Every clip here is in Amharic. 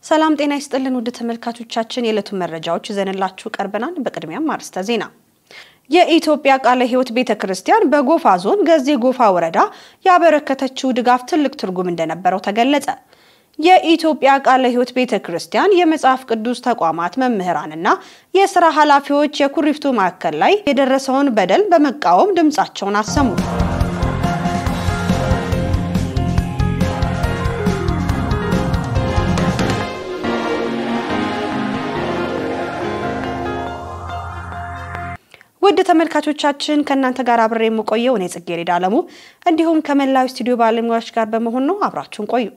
ሰላም ጤና ይስጥልን ውድ ተመልካቾቻችን፣ የዕለቱን መረጃዎች ይዘንላችሁ ቀርበናል። በቅድሚያም አርዕስተ ዜና። የኢትዮጵያ ቃለ ሕይወት ቤተ ክርስቲያን በጎፋ ዞን ገዜ ጎፋ ወረዳ ያበረከተችው ድጋፍ ትልቅ ትርጉም እንደነበረው ተገለጸ። የኢትዮጵያ ቃለ ሕይወት ቤተ ክርስቲያን የመጽሐፍ ቅዱስ ተቋማት መምህራንና የስራ ኃላፊዎች የኩሪፍቱ ማዕከል ላይ የደረሰውን በደል በመቃወም ድምጻቸውን አሰሙ። ውድ ተመልካቾቻችን ከእናንተ ጋር አብሬ የምቆየው እኔ ጽጌረዳ አለሙ እንዲሁም ከመላው ስቱዲዮ ባለሙያዎች ጋር በመሆን ነው። አብራችሁን ቆዩ።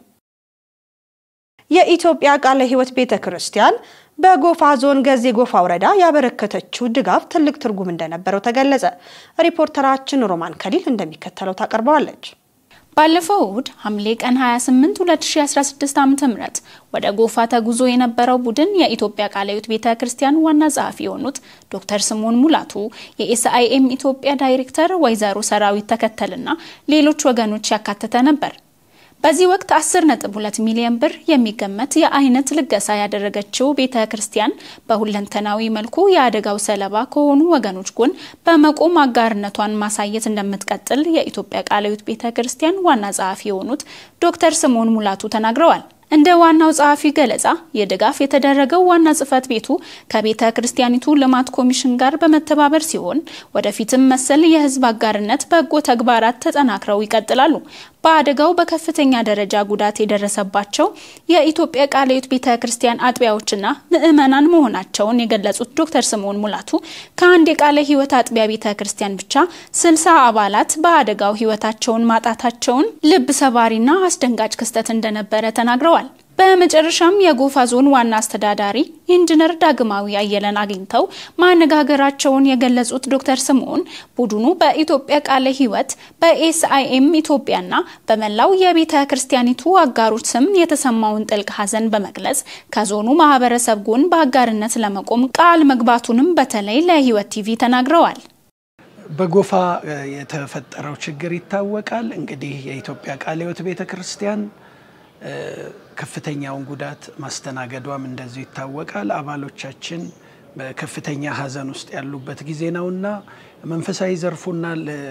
የኢትዮጵያ ቃለ ሕይወት ቤተ ክርስቲያን በጎፋ ዞን ገዜ ጎፋ ወረዳ ያበረከተችው ድጋፍ ትልቅ ትርጉም እንደነበረው ተገለጸ። ሪፖርተራችን ሮማን ከሊል እንደሚከተለው ታቀርበዋለች። ባለፈው እሁድ ሐምሌ ቀን 28 2016 ዓ.ም ወደ ጎፋ ተጉዞ የነበረው ቡድን የኢትዮጵያ ቃለ ሕይወት ቤተ ክርስቲያን ዋና ጸሐፊ የሆኑት ዶክተር ስምዖን ሙላቱ፣ የኤስአይኤም ኢትዮጵያ ዳይሬክተር ወይዘሮ ሰራዊት ተከተልና ሌሎች ወገኖች ያካተተ ነበር። በዚህ ወቅት 10.2 ሚሊዮን ብር የሚገመት የአይነት ልገሳ ያደረገችው ቤተ ክርስቲያን በሁለንተናዊ መልኩ የአደጋው ሰለባ ከሆኑ ወገኖች ጎን በመቆም አጋርነቷን ማሳየት እንደምትቀጥል የኢትዮጵያ ቃለ ሕይወት ቤተ ክርስቲያን ዋና ጸሐፊ የሆኑት ዶክተር ስምዖን ሙላቱ ተናግረዋል። እንደ ዋናው ጸሐፊ ገለጻ የድጋፍ የተደረገው ዋና ጽሕፈት ቤቱ ከቤተ ክርስቲያኒቱ ልማት ኮሚሽን ጋር በመተባበር ሲሆን ወደፊትም መሰል የሕዝብ አጋርነት በጎ ተግባራት ተጠናክረው ይቀጥላሉ። በአደጋው በከፍተኛ ደረጃ ጉዳት የደረሰባቸው የኢትዮጵያ ቃለ ሕይወት ቤተ ክርስቲያን አጥቢያዎችና ምዕመናን መሆናቸውን የገለጹት ዶክተር ስምዖን ሙላቱ ከአንድ የቃለ ሕይወት አጥቢያ ቤተ ክርስቲያን ብቻ ስልሳ አባላት በአደጋው ሕይወታቸውን ማጣታቸውን ልብ ሰባሪና አስደንጋጭ ክስተት እንደነበረ ተናግረዋል። በመጨረሻም የጎፋ ዞን ዋና አስተዳዳሪ ኢንጂነር ዳግማዊ አየለን አግኝተው ማነጋገራቸውን የገለጹት ዶክተር ስምዖን ቡድኑ በኢትዮጵያ ቃለ ሕይወት በኤስአይኤም ኢትዮጵያና በመላው የቤተ ክርስቲያኒቱ አጋሮች ስም የተሰማውን ጥልቅ ሐዘን በመግለጽ ከዞኑ ማህበረሰብ ጎን በአጋርነት ለመቆም ቃል መግባቱንም በተለይ ለሕይወት ቲቪ ተናግረዋል። በጎፋ የተፈጠረው ችግር ይታወቃል። እንግዲህ የኢትዮጵያ ቃለ ሕይወት ቤተ ክርስቲያን ከፍተኛውን ጉዳት ማስተናገዷም እንደዚሁ ይታወቃል። አባሎቻችን በከፍተኛ ሐዘን ውስጥ ያሉበት ጊዜ ነውና መንፈሳዊ ዘርፉና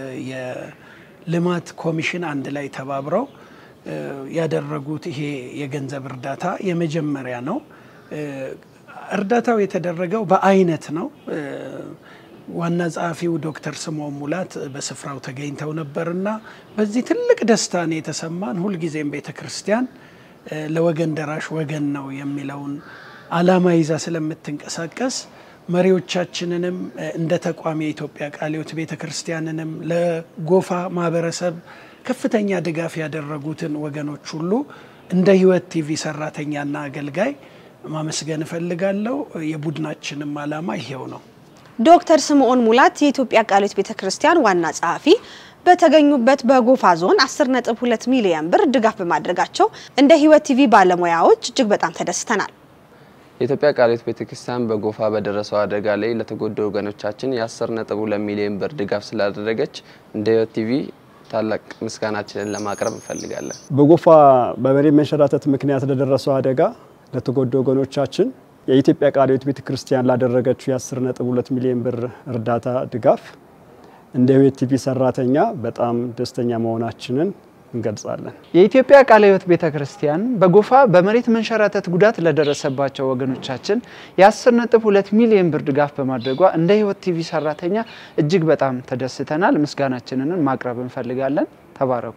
የልማት ኮሚሽን አንድ ላይ ተባብረው ያደረጉት ይሄ የገንዘብ እርዳታ የመጀመሪያ ነው። እርዳታው የተደረገው በአይነት ነው። ዋና ጸሐፊው ዶክተር ስምዖን ሙላት በስፍራው ተገኝተው ነበርና በዚህ ትልቅ ደስታ ነው የተሰማን። ሁልጊዜም ቤተ ክርስቲያን ለወገን ደራሽ ወገን ነው የሚለውን ዓላማ ይዛ ስለምትንቀሳቀስ መሪዎቻችንንም እንደ ተቋም የኢትዮጵያ ቃለ ሕይወት ቤተ ክርስቲያንንም ለጎፋ ማህበረሰብ ከፍተኛ ድጋፍ ያደረጉትን ወገኖች ሁሉ እንደ ሕይወት ቲቪ ሰራተኛና አገልጋይ ማመስገን እፈልጋለሁ። የቡድናችንም ዓላማ ይሄው ነው። ዶክተር ስምዖን ሙላት የኢትዮጵያ ቃለ ሕይወት ቤተ ክርስቲያን ዋና ጸሐፊ በተገኙበት በጎፋ ዞን 10.2 ሚሊዮን ብር ድጋፍ በማድረጋቸው እንደ ሕይወት ቲቪ ባለሙያዎች እጅግ በጣም ተደስተናል። የኢትዮጵያ ቃለ ሕይወት ቤተክርስቲያን በጎፋ በደረሰው አደጋ ላይ ለተጎዱ ወገኖቻችን የ10.2 ሚሊዮን ብር ድጋፍ ስላደረገች እንደ ሕይወት ቲቪ ታላቅ ምስጋናችንን ለማቅረብ እንፈልጋለን። በጎፋ በመሬት መንሸራተት ምክንያት ለደረሰው አደጋ ለተጎዱ ወገኖቻችን የኢትዮጵያ ቃለ ሕይወት ቤተ ክርስቲያን ላደረገችው የ10.2 ሚሊዮን ብር እርዳታ ድጋፍ እንደ ሕይወት ቲቪ ሰራተኛ በጣም ደስተኛ መሆናችንን እንገልጻለን። የኢትዮጵያ ቃለ ሕይወት ቤተ ክርስቲያን በጎፋ በመሬት መንሸራተት ጉዳት ለደረሰባቸው ወገኖቻችን የ10.2 ሚሊዮን ብር ድጋፍ በማድረጓ እንደ ሕይወት ቲቪ ሰራተኛ እጅግ በጣም ተደስተናል። ምስጋናችንን ማቅረብ እንፈልጋለን። ተባረኩ።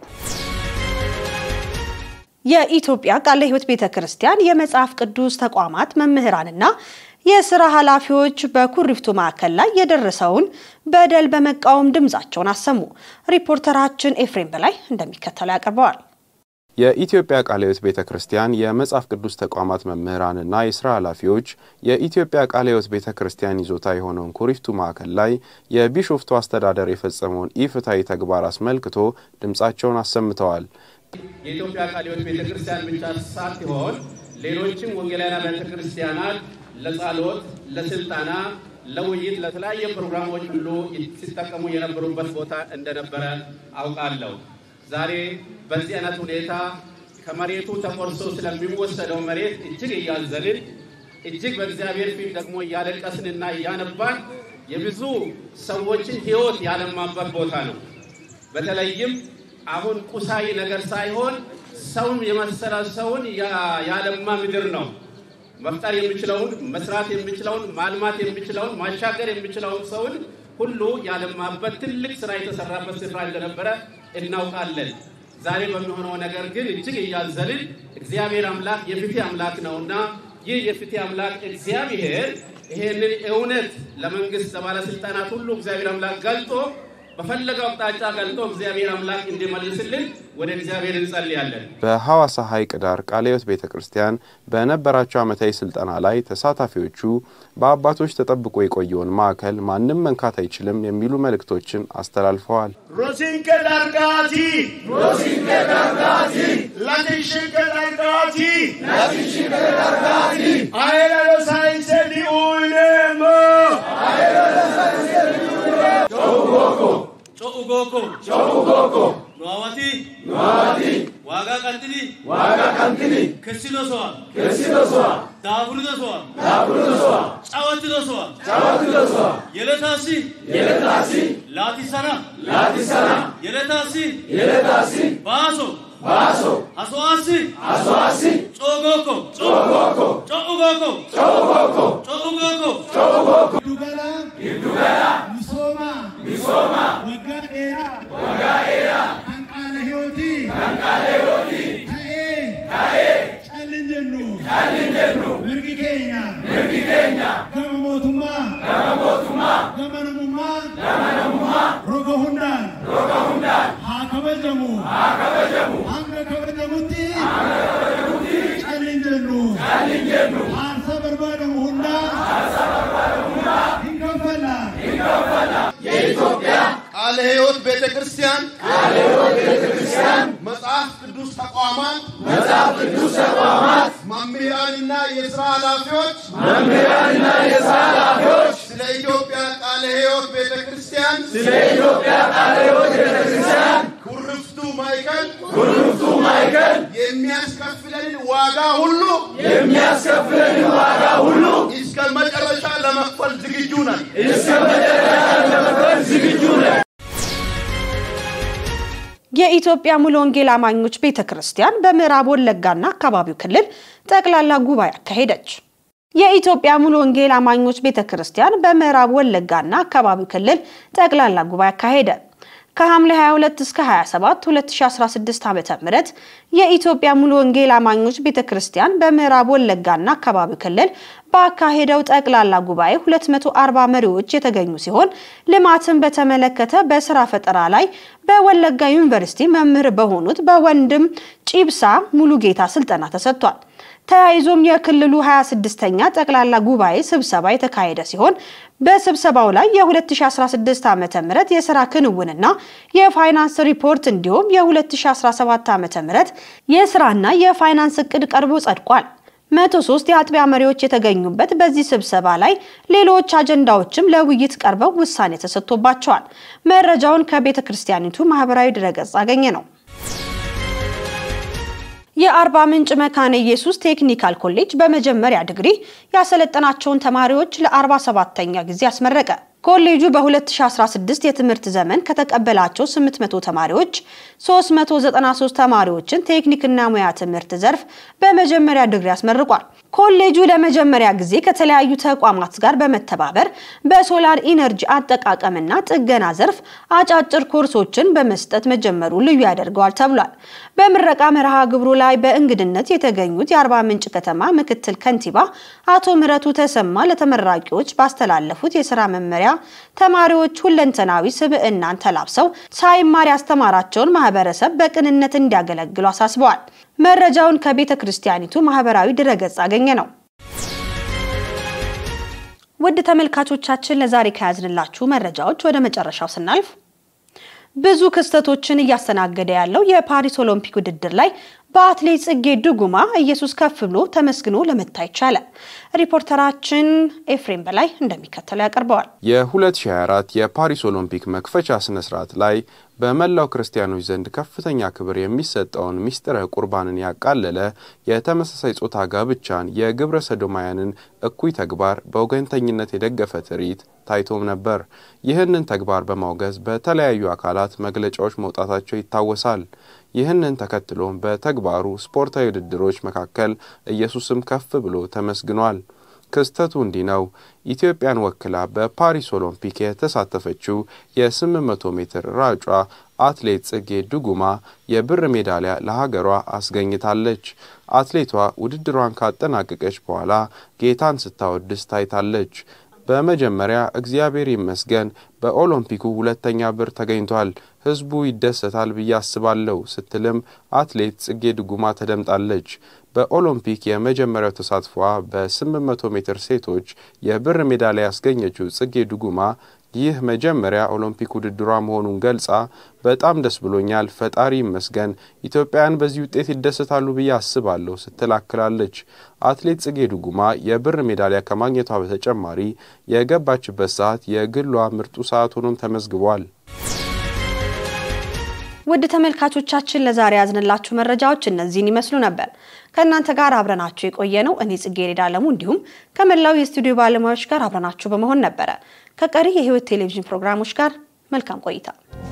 የኢትዮጵያ ቃለ ሕይወት ቤተ ክርስቲያን የመጽሐፍ ቅዱስ ተቋማት መምህራንና የስራ ኃላፊዎች በኩሪፍቱ ማዕከል ላይ የደረሰውን በደል በመቃወም ድምጻቸውን አሰሙ። ሪፖርተራችን ኤፍሬም በላይ እንደሚከተለው ያቀርበዋል። የኢትዮጵያ ቃለ ሕይወት ቤተ ክርስቲያን የመጽሐፍ ቅዱስ ተቋማት መምህራንና የስራ ኃላፊዎች የኢትዮጵያ ቃለ ሕይወት ቤተ ክርስቲያን ይዞታ የሆነውን ኩሪፍቱ ማዕከል ላይ የቢሾፍቱ አስተዳደር የፈጸመውን ኢፍትሐዊ ተግባር አስመልክቶ ድምጻቸውን አሰምተዋል። የኢትዮጵያ ቃለ ሕይወት ቤተ ክርስቲያን ብቻ ሳትሆን ሌሎችም ወንጌላውያን ቤተ ክርስቲያናት ለጸሎት፣ ለስልጠና፣ ለውይይት፣ ለተለያየ ፕሮግራሞች ሁሉ ሲጠቀሙ የነበሩበት ቦታ እንደነበረ አውቃለሁ። ዛሬ በዚህ አይነት ሁኔታ ከመሬቱ ተቆርሶ ስለሚወሰደው መሬት እጅግ እያዘንን እጅግ በእግዚአብሔር ፊት ደግሞ እያለቀስንና እያነባን የብዙ ሰዎችን ሕይወት ያለማበት ቦታ ነው። በተለይም አሁን ቁሳዊ ነገር ሳይሆን ሰውን የመሰለ ሰውን ያለማ ምድር ነው። መፍጠር የሚችለውን መስራት የሚችለውን ማልማት የሚችለውን ማሻገር የሚችለውን ሰውን ሁሉ ያለማበት ትልቅ ስራ የተሰራበት ስፍራ እንደነበረ እናውቃለን። ዛሬ በሚሆነው ነገር ግን እጅግ እያዘልን እግዚአብሔር አምላክ የፍትህ አምላክ ነውና ይህ የፍትህ አምላክ እግዚአብሔር ይሄንን እውነት ለመንግስት ለባለስልጣናት ሁሉ እግዚአብሔር አምላክ ገልጦ በፈለገው አቅጣጫ ገልጦ እግዚአብሔር አምላክ እንዲመልስልን ወደ እግዚአብሔር እንጸልያለን። በሐዋሳ ሐይቅ ዳር ቃለ ሕይወት ቤተ ክርስቲያን በነበራቸው ዓመታዊ ስልጠና ላይ ተሳታፊዎቹ በአባቶች ተጠብቆ የቆየውን ማዕከል ማንም መንካት አይችልም የሚሉ መልእክቶችን አስተላልፈዋል። ሮሲንከ ዳርጋቲ ሮሲንከ ዳርጋቲ ላቲሽንከ ዳርጋቲ ላቲሽንከ ዳርጋቲ አይላሎ ሳይንሰ ዲኡይኔሞ አይላሎ ሳይንሰ ዲኡይኔሞ ጮኡጎኮ ጮኡጎኮ ጮኡጎኮ ኑዋዋቲ ኑዋዋቲ ዋጋ ቀንጥኒ ዋጋ ቀንጥኒ ከሲዶሶዋ ከሲዶሶዋ ዳቡርዶሶዋ ዳቡርዶሶዋ ጫወትዶሶዋ ጫወትዶሶዋ የለታሲ የለታሲ ላቲሰና ላቲሰና የለታሲ የለታሲ ባሶ ባሶ አሶአሲ አሶአሲ ጮጎኮ ጮጎኮ ጮኡጎኮ ጮኡጎኮ ጮኡጎኮ ጮኡጎኮ ዱገላ ዱገላ ሚሶማ ሚሶማ ወጋ ኤራ ወጋ ኤራ አንቃለ ህይወቲ አንቃለ ህይወቲ ታኤ ታኤ ጨልንጀኑ ጨልንጀኑ ምርጊ ኬኛ ምርጊ ኬኛ ገመ ሞቱማ ገመ ሞቱማ ገመ ነሙማ ገመ ነሙማ ሮገ ሁንዳን ሮገ ሁንዳን haa kabajamu haa kabajamu hanga kabajamutti hanga kabajamutti calin jennu calin jennu aarsa barbaadamu hunda aarsa barbaadamu hunda hin kaffalla hin kaffalla የኢትዮጵያ ቃለ ሕይወት ቤተ ክርስቲያን ቃለ ሕይወት ቤተ ክርስቲያን መጽሐፍ ቅዱስ ተቋማት መጽሐፍ ቅዱስ ተቋማት መምህራንና የሥራ ኃላፊዎች መምህራንና የሥራ ኃላፊዎች ስለ ኢትዮጵያ ቃለ ሕይወት ቤተ ክርስቲያን ስለ ኢትዮጵያ ቃለ ሕይወት ቤተ ክርስቲያን ኩርፍቱ ማዕከል ኩርፍቱ ማዕከል የሚያስከፍለንን ዋጋ ሁሉ የሚያስከፍለንን ዋጋ ሁሉ እስከ መጨረሻ ለመክፈል ዝግጁ ነን። እስከ መጨረሻ ለመክፈል ዝግጁ ነን። የኢትዮጵያ ሙሉ ወንጌል አማኞች ቤተ ክርስቲያን በምዕራብ ወለጋና አካባቢው ክልል ጠቅላላ ጉባኤ አካሄደች። የኢትዮጵያ ሙሉ ወንጌል አማኞች ቤተ ክርስቲያን በምዕራብ ወለጋና አካባቢው ክልል ጠቅላላ ጉባኤ አካሄደ። ከሐምሌ 22 እስከ 27 2016 ዓ.ም የኢትዮጵያ ሙሉ ወንጌል አማኞች ቤተክርስቲያን በምዕራብ ወለጋና አካባቢው ክልል ባካሄደው ጠቅላላ ጉባኤ 240 መሪዎች የተገኙ ሲሆን ልማትን በተመለከተ በስራ ፈጠራ ላይ በወለጋ ዩኒቨርሲቲ መምህር በሆኑት በወንድም ጪብሳ ሙሉጌታ ስልጠና ተሰጥቷል። ተያይዞም የክልሉ 26ኛ ጠቅላላ ጉባኤ ስብሰባ የተካሄደ ሲሆን በስብሰባው ላይ የ2016 ዓ.ም የስራ ክንውንና የፋይናንስ ሪፖርት እንዲሁም የ2017 ዓ.ም የስራና የፋይናንስ እቅድ ቀርቦ ጸድቋል። 103 የአጥቢያ መሪዎች የተገኙበት በዚህ ስብሰባ ላይ ሌሎች አጀንዳዎችም ለውይይት ቀርበው ውሳኔ ተሰጥቶባቸዋል። መረጃውን ከቤተ ክርስቲያኒቱ ማህበራዊ ድረገጽ አገኘ ነው። የአርባ ምንጭ መካነ ኢየሱስ ቴክኒካል ኮሌጅ በመጀመሪያ ዲግሪ ያሰለጠናቸውን ተማሪዎች ለ47ኛ ጊዜ አስመረቀ። ኮሌጁ በ2016 የትምህርት ዘመን ከተቀበላቸው 800 ተማሪዎች 393 ተማሪዎችን ቴክኒክና ሙያ ትምህርት ዘርፍ በመጀመሪያ ዲግሪ አስመርቋል። ኮሌጁ ለመጀመሪያ ጊዜ ከተለያዩ ተቋማት ጋር በመተባበር በሶላር ኢነርጂ አጠቃቀምና ጥገና ዘርፍ አጫጭር ኮርሶችን በመስጠት መጀመሩ ልዩ ያደርገዋል ተብሏል። በምረቃ መርሃ ግብሩ ላይ በእንግድነት የተገኙት የአርባ ምንጭ ከተማ ምክትል ከንቲባ አቶ ምረቱ ተሰማ ለተመራቂዎች ባስተላለፉት የስራ መመሪያ ተማሪዎች ሁለንተናዊ ስብዕናን ተላብሰው ሳይማር ያስተማራቸውን ማህበረሰብ በቅንነት እንዲያገለግሉ አሳስበዋል። መረጃውን ከቤተ ክርስቲያኒቱ ማህበራዊ ድረገጽ አገኘ ነው። ውድ ተመልካቾቻችን ለዛሬ ከያዝንላችሁ መረጃዎች ወደ መጨረሻው ስናልፍ ብዙ ክስተቶችን እያስተናገደ ያለው የፓሪስ ኦሎምፒክ ውድድር ላይ በአትሌት ጽጌ ድጉማ ኢየሱስ ከፍ ብሎ ተመስግኖ ለመታየት ቻለ። ሪፖርተራችን ኤፍሬም በላይ እንደሚከተለው ያቀርበዋል። የ2024 የፓሪስ ኦሎምፒክ መክፈቻ ስነ ስርዓት ላይ በመላው ክርስቲያኖች ዘንድ ከፍተኛ ክብር የሚሰጠውን ሚስጥረ ቁርባንን ያቃለለ የተመሳሳይ ጾታ ጋብቻን፣ የግብረ ሰዶማያንን እኩይ ተግባር በወገንተኝነት የደገፈ ትርኢት ታይቶም ነበር። ይህንን ተግባር በማውገዝ በተለያዩ አካላት መግለጫዎች መውጣታቸው ይታወሳል። ይህንን ተከትሎም በተግባሩ ስፖርታዊ ውድድሮች መካከል ኢየሱስም ከፍ ብሎ ተመስግኗል። ክስተቱ እንዲህ ነው። ኢትዮጵያን ወክላ በፓሪስ ኦሎምፒክ የተሳተፈችው የ800 ሜትር ራጯ አትሌት ጽጌ ድጉማ የብር ሜዳሊያ ለሀገሯ አስገኝታለች። አትሌቷ ውድድሯን ካጠናቀቀች በኋላ ጌታን ስታወድስ ታይታለች። በመጀመሪያ እግዚአብሔር ይመስገን በኦሎምፒኩ ሁለተኛ ብር ተገኝቷል፣ ሕዝቡ ይደሰታል ብዬ አስባለሁ ስትልም አትሌት ጽጌ ድጉማ ተደምጣለች። በኦሎምፒክ የመጀመሪያው ተሳትፏ በ800 ሜትር ሴቶች የብር ሜዳሊያ ያስገኘችው ጽጌ ድጉማ ይህ መጀመሪያ ኦሎምፒክ ውድድሯ መሆኑን ገልጻ በጣም ደስ ብሎኛል፣ ፈጣሪ ይመስገን፣ ኢትዮጵያውያን በዚህ ውጤት ይደሰታሉ ብዬ አስባለሁ ስትል አክላለች። አትሌት ጽጌ ድጉማ የብር ሜዳሊያ ከማግኘቷ በተጨማሪ የገባችበት ሰዓት የግሏ ምርጡ ሰዓት ሆኖም ተመዝግቧል። ውድ ተመልካቾቻችን ለዛሬ ያዝንላችሁ መረጃዎች እነዚህን ይመስሉ ነበር። ከእናንተ ጋር አብረናችሁ የቆየ ነው እኔ ጽጌረዳ አለሙ እንዲሁም ከመላው የስቱዲዮ ባለሙያዎች ጋር አብረናችሁ በመሆን ነበረ። ከቀሪ የሕይወት ቴሌቪዥን ፕሮግራሞች ጋር መልካም ቆይታ